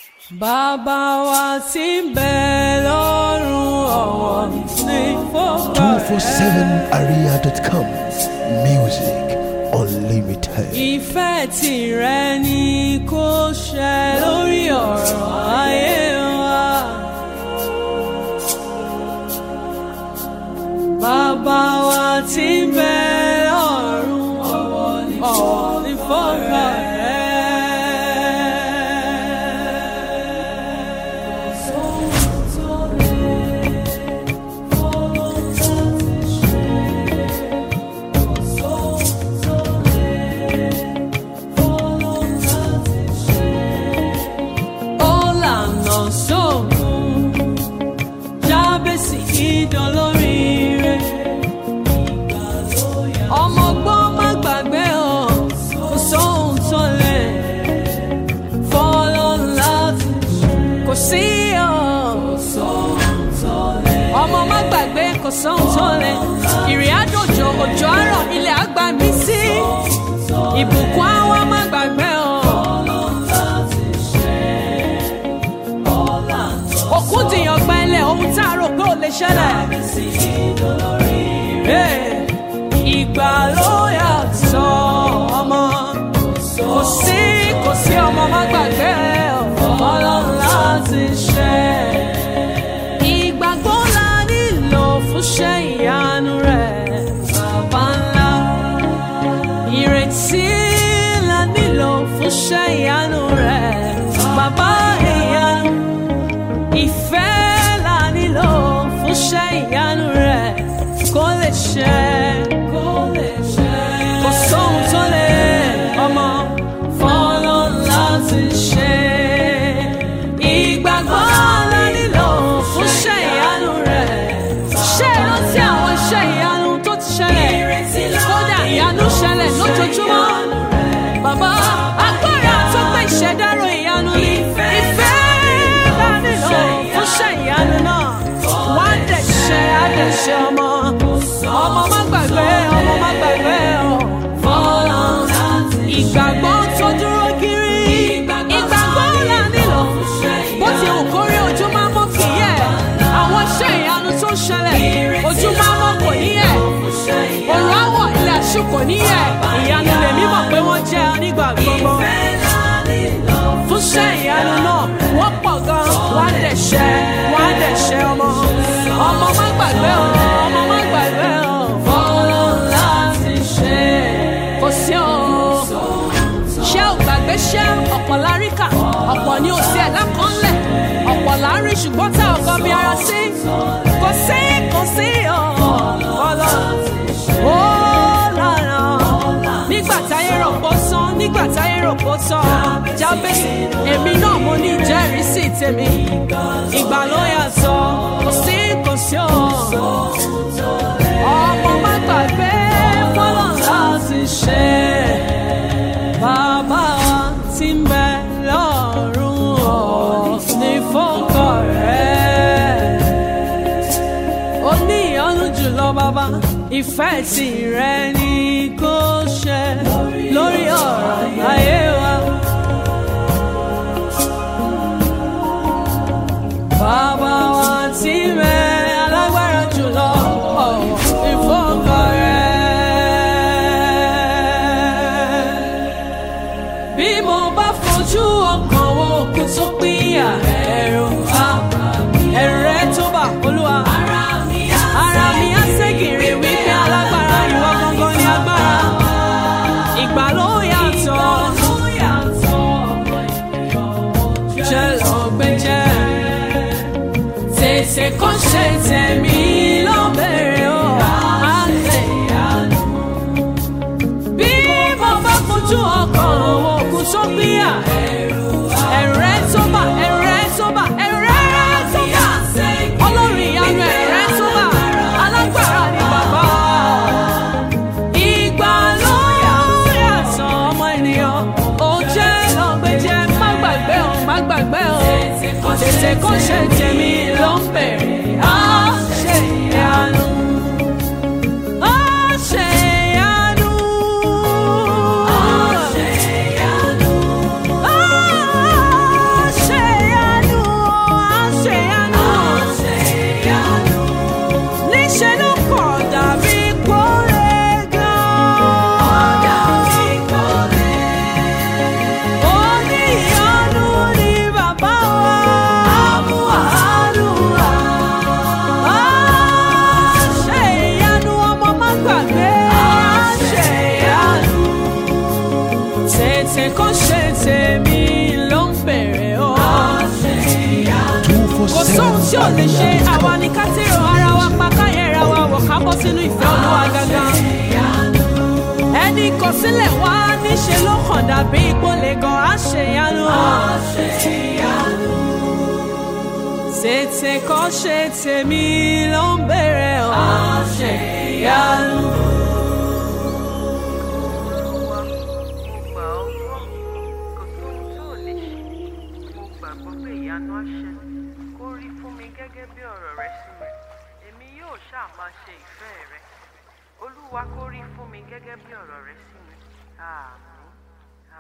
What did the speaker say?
Bàbá wa tí ń bẹ lọ́run ọ̀wọ̀ ní fọ́gbà rẹ̀. 247aria.com Music Unlimited. Ìfẹ́ tìrẹ ni kó ṣẹ lórí ọ̀rọ̀ ayé wa. Bàbá wa tí ń bẹ lọ́run ọ̀wọ̀ ní fọ́gbà rẹ̀. Ó lànà sóògùn jábèsì ìdánlóríire. ọmọ gbọ́n má gbàgbé o kò sóhun tó lè fọ́lọ́ láti kò sí o. ọmọ má gbàgbé kò sóhun tó lè ìrìn àjòjò òjò àárọ̀ ilẹ̀ àgbà mí sí ìbùkún àwọn má gbàgbé o. òkú dìyàn gbẹ́lẹ̀ ohun tá a rò pé ò lè ṣẹlẹ̀. Hey, ìgbà ló yàtọ̀ ọmọ kò sí kò sí ọmọ má gbàgbé ọlọ́run láti ṣe. ìgbàgbọ́ la nílò fún ṣẹ́ ìyanu rẹ̀ bàbá ńlá. ìrètí la nílò fún ṣẹ́ ìyanu rẹ̀ bàbá ìyanu ìfẹ́ la nílò fún ṣẹ́ ìyanu rẹ̀ kó lè ṣẹ. kó lè ṣẹ. kò sóhun tó lè ọmọ fọ́lọ́ láti ṣe. ìgbàgbọ́ la nílò fún ṣẹ́ ìyanu rẹ̀. ṣé ìrántí àwọn iṣẹ́ ìyanu tó ti ṣẹlẹ̀ kódà ìyanu ṣẹlẹ̀ lójoojúmọ́. Bàbá agbára tó pé ìṣẹ̀dárò ìyanu ni ìfẹ́ bá nílò fún ṣẹ́ ìyanu náà. Wá dẹ̀ ṣe àdẹ̀ṣe ọmọ. Ọmọ má gbàgbé ọmọ má gbàgbé ọ̀. Fọlọ́ ìgbàgbọ́ tó dúró kiri. Ìgbàgbọ́ là nílò. Bó ti hù kórí ojú máa mọ́ kì í yẹ̀. Àwọn iṣẹ́ ìyanu tó ṣẹlẹ̀ ojú máa mọ́ kò ní yẹ̀. Òrùn àwọ̀ ilẹ̀ àṣù kò ní yẹ̀. Ìyanu lèmi mọ̀ pé wọ́n jẹ́ nígbà gbogbo. Fún ṣẹ́ ìyanu náà, wọ́n pọ̀ gan. Wọ́n á dẹ̀ ṣẹ́, wọ́n á dẹ̀ ṣẹ́ ọmọ. Ọmọ má gbàgbé o, ọmọ má gbàgbé o. Fọlọ́ láti ṣe. Kò sí o. Ṣé ò gbàgbé ṣé ọ̀pọ̀ láríkà? Ọ̀pọ̀ ni ò sí ẹ̀dá kan lẹ̀. Ọ̀pọ̀ là ń rí ṣùgbọ́n tá ọkọ bí ara sí. Kò sí, kò sí o. Fọlọ́ ó lára nígbà táyé rò pó sán nígbà táyé rò pó tán jábèsì èmi náà mo ní ìjẹ́rìísí tèmi ìgbà ló yàtọ̀ kò sí kò sí o ọmọ má gbàgbé fọlọ́ láti ṣe bàbá wa tí ń bẹ lọ́rùn ọ̀ ní fọ́kọ̀ rẹ̀ ó ní ìyọ́nú jùlọ bàbá ìfẹ́ tìrẹ ni kò ṣe lórí ọ̀rọ̀ ayé wa. Bàbá wa tí mẹ alágbára jùlọ ọ̀wọ̀ ìfọ́kọ̀ rẹ̀. Bí mo bá fojú ọkàn wo òkú tó pínyà ẹ̀rù àbá ẹ̀rù rẹ̀ tó bà olúwa. Ara mi á ségèrè wípé alágbára ìwọ gangan ni agbára. Ìgbà ló yàtọ̀. Jẹ́ lọ gbé jẹ́. Tètè kó ṣe tẹ̀mí ló bẹ̀rẹ̀ o. Á lè yanu. Bí mo bá fojú ọkàn wo òkú tó gbéyà. Ẹ̀rù rẹ̀ tó bà, ẹ̀rù rẹ̀ tó bà, ẹ̀rù rẹ̀ tó bà. Ọlọ́run ìyanu ẹ̀rù rẹ̀ tó bà. Alágbára ni bàbá. Ìgbà ló yàtọ̀ ọmọ ènìyàn. Ó jẹ́ lọ́gbẹ́jẹ́, má gbàgbé o, má gbàgbé o. Tètè kó ṣe tèmi ló ń bèrè. Á ṣe ìyanu. Á ṣe ìyanu. Á ṣe ìyanu. Á ṣe lè ṣe àwa ní ká tèrò ara wa pa káyẹ̀ra wa wọ̀ ká bọ́ sínú ìfẹ́ olúwa gangan. ẹni kọ sílẹ̀ wá níṣẹ́ ló hàn dàbí ìpolè gan àṣeyanu. tètè kọ́ ṣe tèmi ló ń bèrè ọ́ àṣeyanu. Olúwa, mo gbà ọ́ gbọ́, kò sóhun tó ò lè ṣe. Mo gbàgbọ́ pé ìyanu á ṣẹ. Kó rí fún mi gẹ́gẹ́ bí ọ̀rọ̀ rẹ sí mi. Èmi yóò ṣáà máa ṣe ìfẹ́ rẹ. Olúwa kó rí fún mi gẹ́gẹ́ bí ọ̀rọ̀ rẹ sí mi. Àmín.